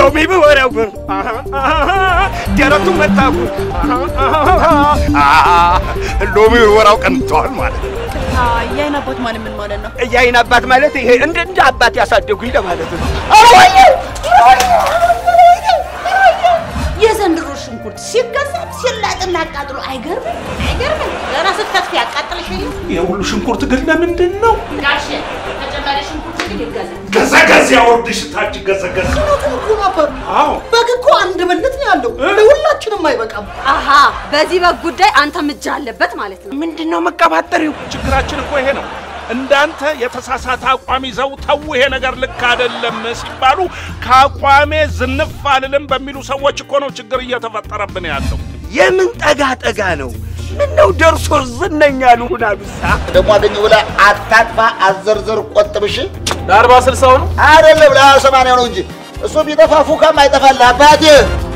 ሎሚ ብወረው ግን ደረቱ መታጉ ሎሚ ወራው ቀንተዋል ማለት ነው። የአይን አባት ማለት ምን ማለት ነው? የአይን አባት ማለት ይሄ እንደ እንደ አባት ያሳደጉኝ ለማለት ነው። የዘንድሮ ሽንኩርት ሲገዛም ሲላጥና አቃጥሎ አይገርምም? አይገርምም? ገና ስትከትፍ ያቃጥልሽ የለም ይሄ ሁሉ ሽንኩርት ግን ለምንድን ነው? ጋሼ ተጨማሪ ሽንኩርት ግን ይገዛል። ገዘገዝ ያወርድሽ ታች ገዘገዝ። እውነቱን እኮ ነበር። አዎ በግ እኮ አንድ ብልት ነው ያለው፣ ለሁላችንም አይበቃም። አሃ በዚህ በግ ጉዳይ አንተም እጅ አለበት ማለት ነው። ምንድን ነው መቀባጠሪው? ችግራችን እኮ ይሄ ነው። እንዳንተ የተሳሳተ አቋም ይዘው ተው ይሄ ነገር ልክ አይደለም ሲባሉ ከአቋሜ ዝንፍ አልልም በሚሉ ሰዎች እኮ ነው ችግር እየተፈጠረብን ያለው። የምን ጠጋ ጠጋ ነው? ምን ነው ደርሶ ዝነኛ ልሁን አሉሳ ደግሞ አገኘሁ ብለህ አታጥፋ፣ አዘርዘር፣ ቆጥብሽ ለአርባ ስልሳው ነው አይደለም ለሰማንያው ነው እንጂ እሱ ቢጠፋ ፉካም አይጠፋልህ አባቴ።